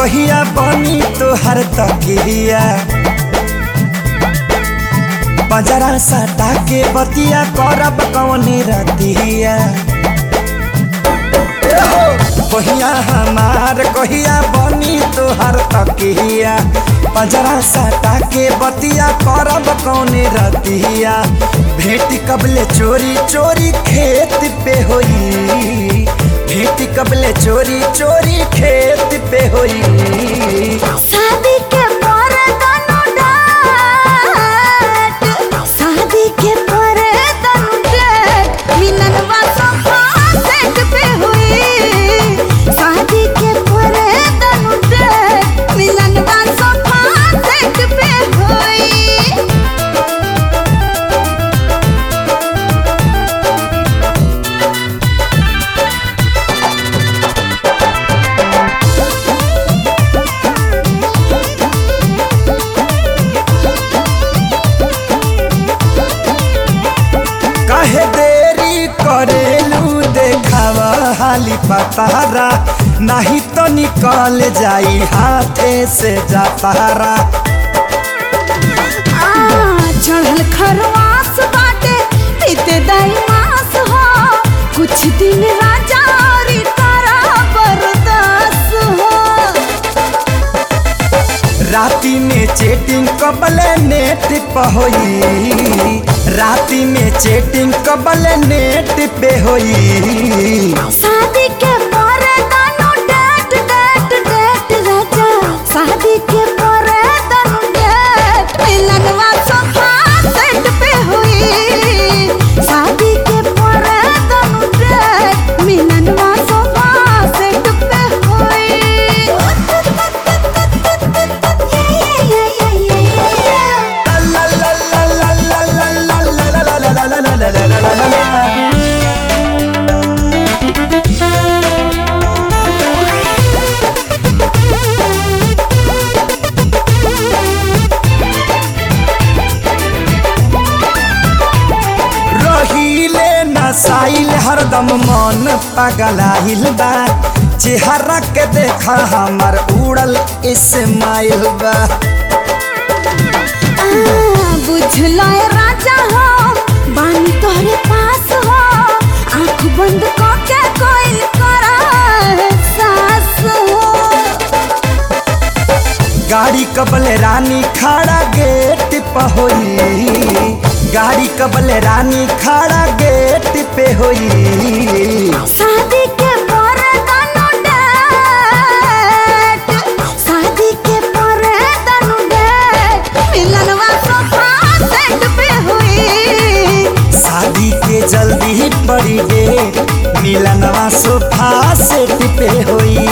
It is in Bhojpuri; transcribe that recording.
कहिया बनी तोहर तकिया बजरा सटा के बतिया करब कौने रतिया कहिया हमार कहिया बनी तोहर तकिया बजरा सटा के बतिया करब कौने रतिया भेटी कबले चोरी चोरी खेत पे होई भेटी कबले चोरी चोरी खेत पे होई शादी के पर तनु डाट शादी के पर तनु डाट मिलनवा सोफा सेट पे हुई शादी के पर तनु डाट मिलनवा सोफा सेट पे हुई काहे देरी करेलू देखावा हाली पतारा नहीं तो निकल जाई हाथे से जातारा आ, चढ़ल खरवास बाटे पीते दाई मास हो कुछ दिन राजा औरी तारा बरदास हो राती में चेटिंग कबले नेट पे होई राती में चेटिंग कबले नेट पे होई शादी के पर दानो डेट डेट डेट राजा शादी के पर दानो डेट मिलनवा सोफा सेट पे हुई शादी के पर दानो डेट मिलनवा सोफा सेट पे हुई ला ला ला ला ला ला ला ला ला ला ला ला ला ला ला ला ला। रहीले नसाइल हरदम मन पगलाइल बा चेहरा के देखा हमर उड़ल इस्माइल बा बुझलो ए राजा हो बानी तोहरे पास हो आंख बंद करके कोई करा सास हो गाड़ी कबल रानी खड़ा गेट पे होई गाड़ी कबल रानी खड़ा गेट पे होई शादी के पर दानो डेट शादी के पर दानो डेट मिलनवा सोफा सेट पे हुई शादी के जल्दी ही पड़ी डे मिलनवा सोफा सेट पे होई